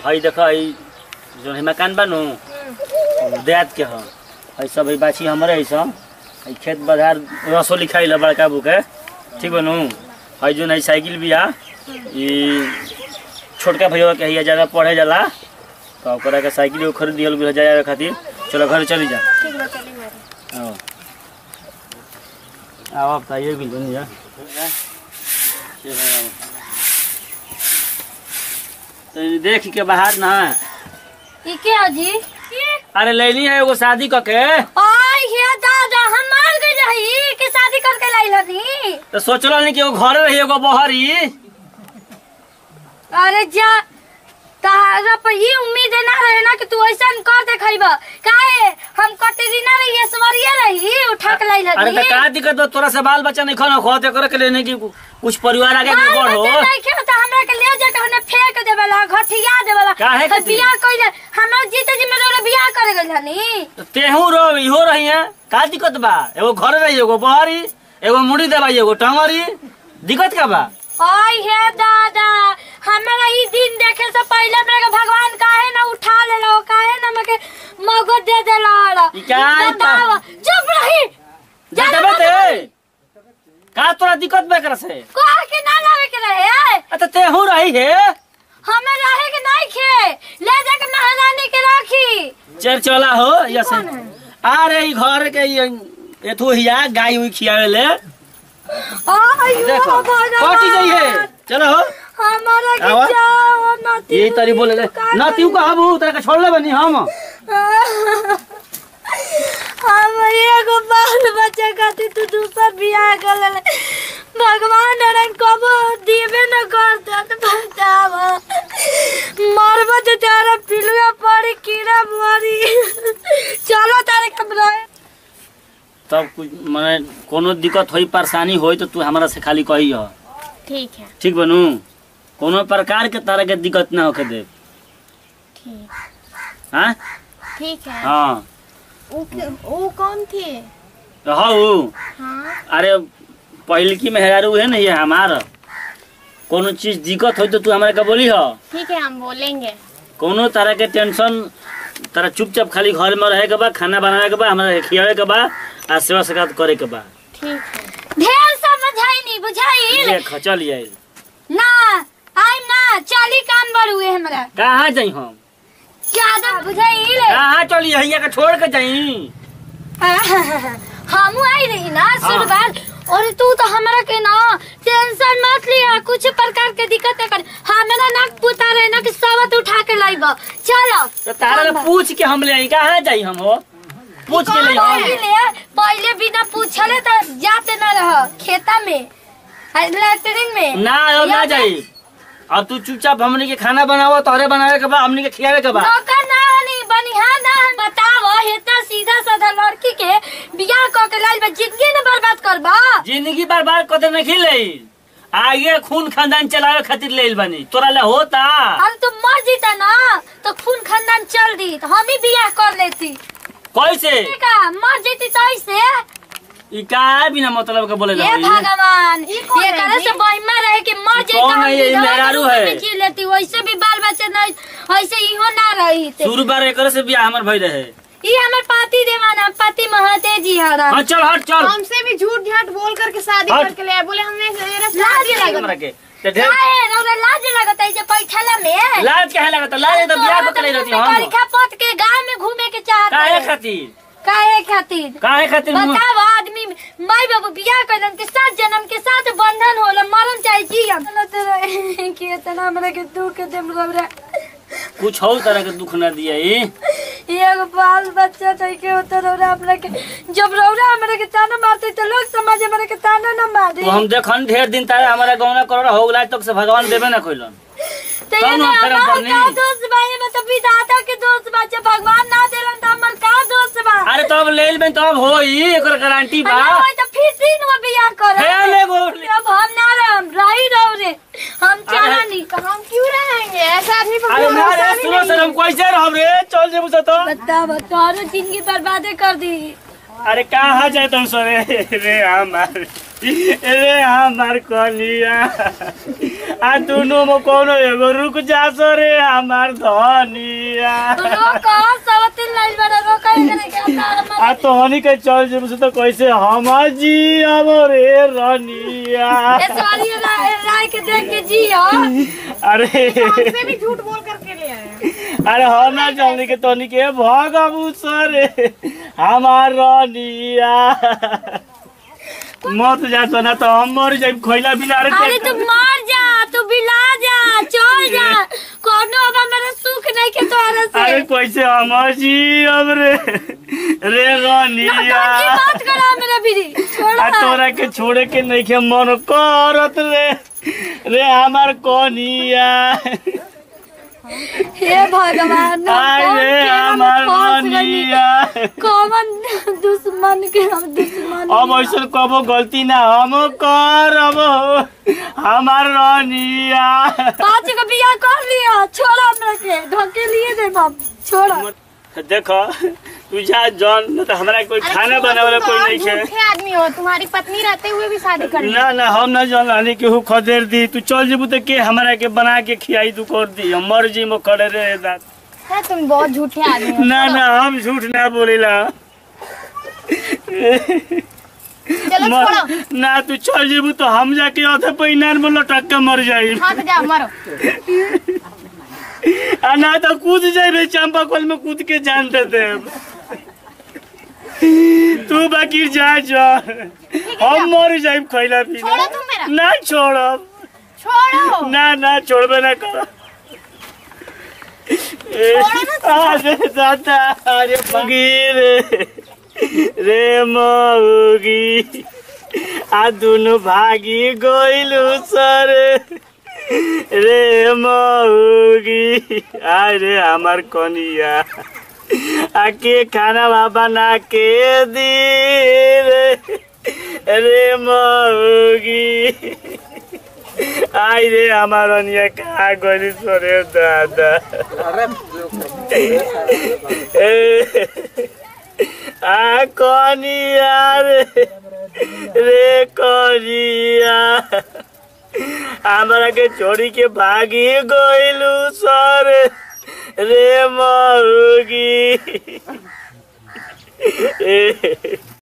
हई देख हई जो है मकान बनू देत के ह हई सब हई बाछी हमरे हई सब हई खेत बाजार रसो लिखाई ल बड़का बुके ठीक बनू हई जो हई साइकिल भी आ ई छोटका भैया के हई ज्यादा पढ़े जाला तो ओकरा के साइकिल एगो खरीद दिहल भी जाए खातिर चलो घर चली जा ठीक बा चली मारे आओ आओ अब ताइए भी दुनिया तो देख के बाहर ना ई के अजी अरे लैली है एगो शादी क के ओए हे दादा हम मार गए रही कि शादी करके लाई हनी तो सोचल नहीं कि एगो घरे रही एगो बहरी अरे जा तारा पर ये उम्मीद ना रहे ना कि तू ऐसा कर दे खइबा काहे हम कटरीना रही ऐश्वर्या रही उठा के लाई अरे हनी तो का दिक्कत बा तोरा से बाल बच्चा नहीं खाना खोते करे के लेने की कुछ परिवार आगे में बढ़ हो नहीं के तो हमरा के ले जाके हमने फेंक देवला घटिया देवला काहे तो खातिर? बियाह कइले हमरा जीते जी मेरे बियाह करे गइल हनी तो तेहू रहो इहो रही है का दिक्कत बा एगो घरे रही एगो बहरी एगो मुड़ी दबाई एगो टंगरी दिक्कत का बा ओए हे दादा हमरा ई दिन देखे से पहले मेरे के भगवान काहे ना उठा लेलो काहे ना मके मगो दे देला ई का ई पा- बतावा चुप रही जा देबे ते का तोरा दिक्कत बा कर से कोहा के ना लावे के रहे अच्छा तेहू रही है हमें रहे के नहीं खे ले जाके महारानी के राखी चल चला हो ऐसे अरे ई घर के ई एथु हिया गाय हुई खियावे ले आयो देखो भगवान कटी गई है चलो हो हमारा के आवा। जाओ नती यही तरी बोले ले ना तू का हबू तेरा के छोड़ ले बनी हम हम एगो बाल बच्चा खातिर तू दूसर बियाह कर ले भगवान अरन कबो देवे न कर दे बताव मरब तो तारा पिलुआ पड़ी कीड़ा मरी चलो तारे कमरा तब कुछ माने कोनो दिक्कत होई परेशानी होई तो तू हमरा से खाली कही हो ठीक है ठीक बनू कोनो प्रकार के तरह के दिक्कत ना होके दे ठीक हाँ ठीक है हाँ वो वो कौन थे रहू हाँ अरे पहलकी मेहरारू है ना ये हमार कोनो चीज दिक्कत हो तो तू हमारे का बोली हो ठीक है हम बोलेंगे कोनो तरह के टेंशन तारा चुपचाप खाली घर में रहे के बा खाना बनावे के बा हमरा खियावे के बा आ सेवा सकात करे के बा ठीक है ढेर समझाई नहीं बुझाई देख चल ये ना आई ना चाली काम बड़ हुए हमरा कहाँ जाई हम ज्यादा बुझाई कहाँ चली हैया के छोड़ के जाई हम आई रही ना शुरुआत और तू तो हमरा के ना टेंशन मत लिया कुछ प्रकार के दिक्कत है कर हमरा ना पुता रहे ना कि सबत उठा के लाइब चलो तो तारा ले पूछ के हम ले आई कहाँ जाई हम हो पूछ के ले हम पहले पहले बिना पूछले तो जाते ना रह खेता में लैटरिन में ना अब ना जाई अब तू चुपचाप हमनी के खाना बनावो तोहरे बनावे के बा हमनी के खियावे के बा नौकर ना हनी बनिहा ना हन बताव हेता सीधा साधा लड़की के बियाह क के लाइल बा जिंदगी न बर्बाद करबा जिंदगी बर्बाद कर नहीं ले आगे खून खानदान चलावे खातिर ले बानी तोरा ले होता अरे तुम मर जीता ना तो खून खानदान चल दी तो हम ही बियाह कर लेती कैसे का मर जीती तो ऐसे ई का बिना मतलब के बोले ये रही भगवान ये करे से बहिमा रहे कि मर ई जीता कौन हम है ये? विधवा के मेहरारू रूप है। में जी लेती वैसे भी बाल बच्चे नहीं ऐसे इहो ना रही थे शुरू बार एकरे से बियाह हमर भई रहे ये हमर पति देवाना पति महते जी हरा हाँ चल हट चल हमसे भी झूठ झाट बोल करके शादी हट। करके ले आए बोले हमने मेरा लाज शादी लगा। हमरा के ते ढेर काहे रौरा लाज लगत है जे बैठला में लाज काहे लगता लाज तो बियाह को करे रहती हम परीक्षा पत के गांव में घूमे के चाहता काहे है खातिर काहे खातिर काहे खातिर मुँह- बताओ आदमी माई बाबू बियाह करन के साथ जन्म के साथ बंधन होला मरन चाहे जियम कि इतना हमरा के दुख देम रौरा कुछ हो तरह के दुख ना दिया ई एगो बाल बच्चा नहीं के होता रौरा हमरा के जब रौरा हमरा के ताना मारते तो लोग समाज हमरा के ताना न मारे तो हम देखन ढेर दिन तारे हमारा गौना करोड़ हो गला तक से भगवान देबे ना कोइलन तो कौन ये में हम करम हमार करनी? का दोस्त बा ये में तो विधाता के दोस्त बा जब भगवान ना देलन तो हमर का दोस्त बा अरे तब लेल में तब होई एकर गारंटी बा हमरा होई तो फिर दिन में बियाह कर हे ले गो अब हम ना रहम रही रहो रे हम चला नहीं हम क्यों रहेंगे ऐसा आदमी पर अरे ना रे भरोसा भी सुनो नहीं सर हम कैसे रहब रे चल जेबू से तो बता बता जिंदगी बर्बादे कर दी अरे कहाँ जाए तुम सो रे रे हमार रे हमार कनिया आ दुनो में कोनो एगो रुक जा सो रे हमार धनिया रोको सब तीन लाइन बड़ा रोको इधर के अंदर आ तो हनी के चल जेब से तो कैसे हम जी अब रे रनिया ए सवारी राय राय के देख के जियो अरे हमसे भी झूठ बोल करके ले आए अरे हम ना जाने के तोनी के भगबू सरे हमार रनिया मत जा तो ना तो हम मर जाइब खोइला बिना अरे अरे तू मर जा तू बिला जा चल जा कोनो अब मेरे सुख नहीं के तोरा से अरे कैसे हम जी अब रे रे रनिया की बात करा मेरा बीड़ी आ छोड़ा तोरा के छोड़े के नहीं के मन करत रे रे हमार कनिया हे भगवान ना आय कौन रे के हम हमार फंस गइली। रनिया कौन दुश्मन के हम दुश्मन अब ऐसा कबो गलती ना हम करब हमार रनिया पाँच को बिया कर लिया छोड़ा हमरा के ढके लिए दे बाप छोड़ा देखो तू जा जॉन न तो हमारा कोई अरे खाना छोड़ो, बनावे तुम कोई तो नहीं और है झूठे आदमी हो तुम्हारी पत्नी रहते हुए भी शादी कर ली ना ना हम ना जान लानी केहू खदेर दी तू चल जेबू तो के हमरा के बना के खियाई तू कर दी हम मर जी में खड़े रहे दात है तुम बहुत झूठे आदमी हो ना ना हम झूठ ना बोलेला चलो मर- छोड़ो ना तू चल जेबू तो हम जाके अधे पैनार में लटक के मर जाई हाँ तो जाओ मरो आ ना तो कूद जाए चंपा कल में कूद के जान दे दे तू बाकी जा जा हम मर जाए खैला पीला छोड़ो तुम मेरा। ना छोड़ब छोड़ो ना ना छोड़बे ना कर अरे दादा अरे मगी रे रे मऊगी आ दुनु भागी गइलु सर रे मऊगी अरे हमार कनिया आके खाना बना के दी रे रे मऊगी आई रे আমার অনিয়া কা গলি সরে দাদা আ কনিয়া রে রে কনিয়া আমাকে চড়ি के भागी गइलु सर रे मरुगी